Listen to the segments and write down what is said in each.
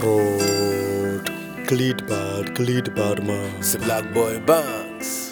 called Glid Bad, Glid Bad Man. C'est Black Boy Banks.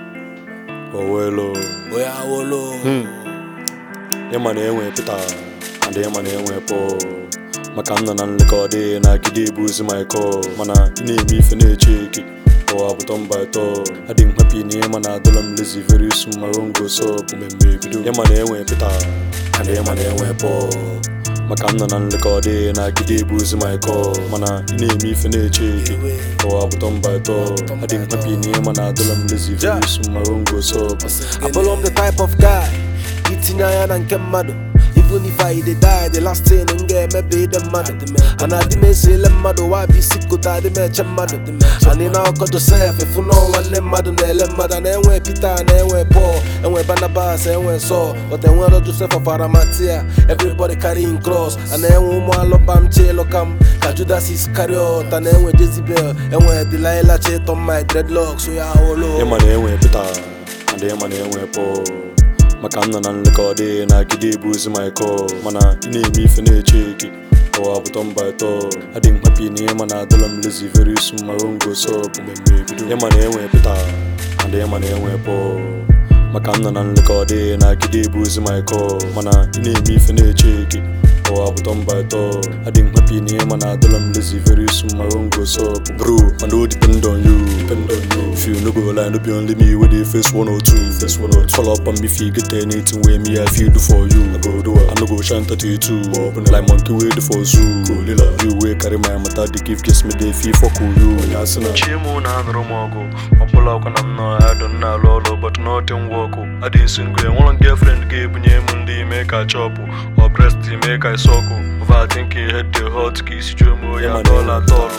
Owelo. Oya Wolo. Ịma na enwe Peter and ịma na enwe Paul maka m nọ na nlekọde na-agide ebu ozi my call mana ị na-eme ife na-eche eke ụwa bụ tọn by tọn adị m happy na ịma na adọla m lazy very soon my own go up mmemme ebido ịma na enwe Peter and ịma na enwe Paul maka m nọ na nlekọde na-agide ebu ozi my call mana ị na-eme ife na-eche eke ụwa bụ tọn by tọn adị m happy na ịma na adọla m lazy very soon my own go up Abụrụ m the type of guy itinye anya na nke mmadụ even if I dey die the last thing m ga-emebe ide mmadụ mana adị m esele mmadụ wa bụ isi kota adị m eche mmadụ anyị na ọkọ Josef efu na nwanne mmadụ na-ele mmadụ na enwe Peter na enwe Paul enwe Barnabas enwe Saul but enwero Joseph of Arimathea everybody carrying cross ana enwe ụmụ alụbam chilụkam ka Judas Iscariot na enwe Jezebel enwe Delilah chịtọ my dreadlocks ya olo ịma na enwe Peter and ịma na enwe Paul maka m nọ na nlekọde na-agide ebu ozi my call mana ị na-eme ife na-eche eke ụwa bụ tọn by tọn adị m happy na ịma na adọla m lazy very soon my own go up mmemme ebido ịma na enwe Peter and ịma na enwe Paul maka m nọ na nlekọde na-agide ebu ozi my call mana ị na-eme ife na-eche eke ụwa bụ tọn by tọn adị m happy na ịma na adọla m lazy very soon my own go up bro I no depend on you depend on you if you no go lie no be only me wey dey face one or two face one or two follow up on me if you get anything wey me I fit do for you I go do am I no go shine thirty two open like monkey wey dey for zoo kolila you wey carry my matter dey give kiss me dey fit fuck with you onye asị na chimu na anụrụ m ọgụ ọbụla ọkwa na m nọ adọ m na-alụ ọlụ but nothing work adị single enwere m girlfriend ga-ebunye m ndị ime ka chọpụ ọ breast ime ka isọkụ overthinking head dey hot ka isi juo m oyi atọla atọlụ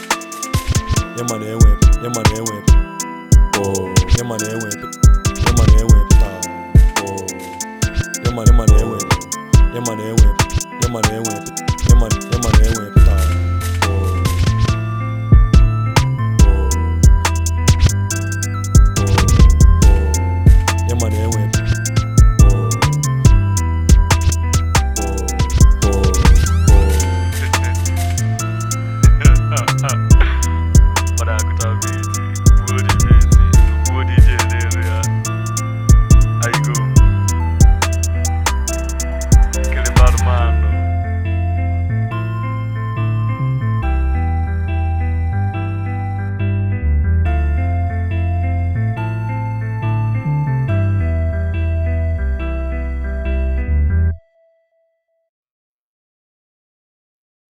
Yama na enwe Yama na enwe Oh Yama na enwe Yama na enwe Oh Yama Yama na enwe Yama na enwe Yama na enwe Yama Yama na enwe